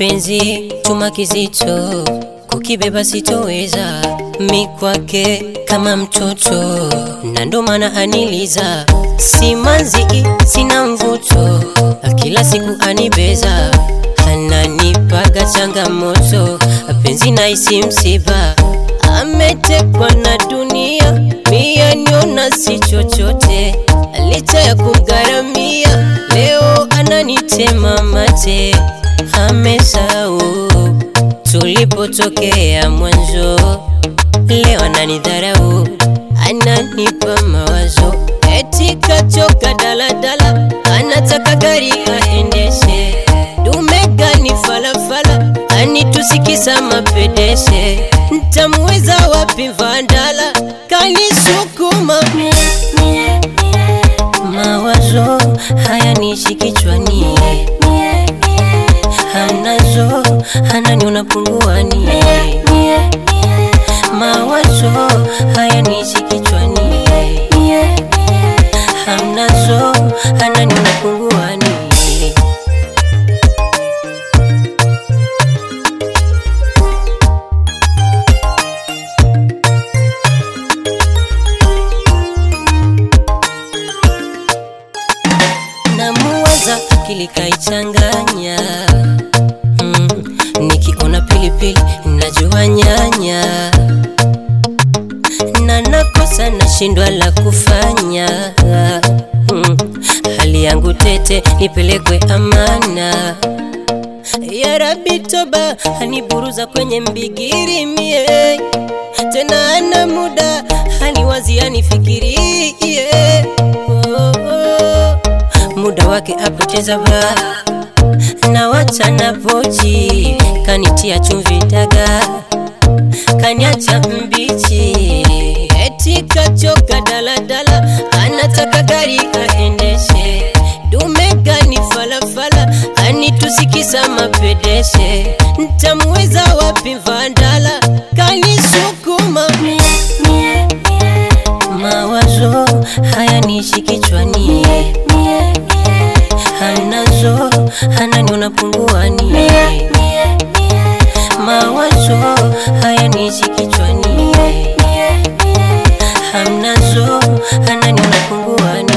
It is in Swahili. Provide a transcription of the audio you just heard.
mapenzi chuma kizito, kukibeba sitoweza, mi kwake kama mtoto, na ndo maana aniliza, simanzi sina mvuto, kila siku anibeza, ananipaga changamoto, penzi naisi msiba, ametekwa na dunia, mia niona si chochote, licha ya kumgharamia, leo ananitema mate, amesahau tulipotokea mwanzo, leo ananidharau, ananipa mawazo, eti kachoka daladala, anataka gari aendeshe, dume gani falafala, anitusikisa mapedeshe, ntamweza wapi vandala, kanisukuma mawazo haya nishi kichwani hanazo hananiona punguani mawazo haya nishi kichwani hamnazo hananiona punguani namuwaza akili kaichanganya mm, nikiona pilipili najua nyanya na nakosa nashindwa la kufanya mm, hali yangu tete nipelekwe amana ya Rabi toba haniburuza kwenye mbigiri mie tena ana muda haniwazi anifikirie oh, oh. muda wake apoteza ba na wacha na pochi kanitia chumvi daga kaniacha mbichi eti kachoka daladala anataka gari aendeshe dume gani falafala anitusikisa mapedeshe ntamweza wapi vandala kanisukuma mawazo haya nishi kichwani hanazo hananiona punguani mawazo haya nishi kichwani hamnazo hananiona punguani